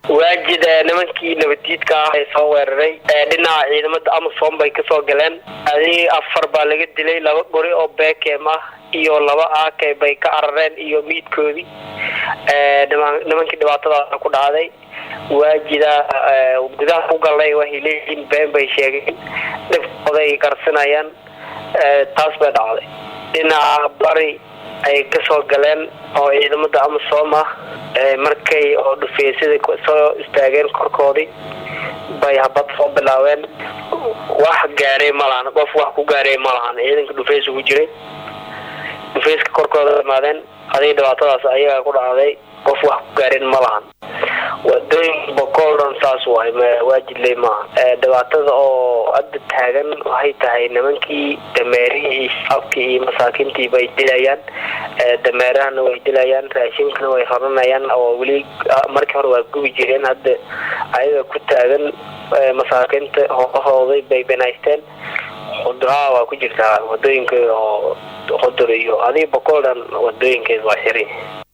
waajid nimankii nabaddiidka ah ee soo weeraray dhinaca ciidamada amasom bay kasoo galeen adi afar baa laga dilay laba gori oo bekem ah iyo laba aake bay ka carareen iyo miidkoodii nimankii dhibaatadaasa ku dhacday waajida gudaha ku galnay waxay leeyihiin been bay sheegeen dhibkooday qarsanayaan taas bay dhacday dhinaca bari ay kasoo galeen oo ciidamada amasom ah markay oo dhufeysada soo istaageen korkoodii bay habad soo bilaabeen wax gaaray ma lahan qof wax ku gaaray ma lahan ciidanka dhufeys ugu jiray dhufeyska korkooda imaadeen adiga dhibaatadaas ayagaa ku dhacday qof wax ku gaareen ma lahan wadooyinka bokool dhan saas waay waajidley maaha dhibaatada oo hadda taagan waxay tahay nimankii dameerihii shaabkii iyo masaakiintii bay dilayaan dameerahana way dilayaan raashinkana way raranayaan oo weli markii hore waa gubi jireen hadda ayaga ku taagan masaakiinta hoolahooday bay banaysteen khudraa waa ku jirtaa wadooyinka oo khudur iyo adiga bokool dhan wadooyinkeeda waa xiray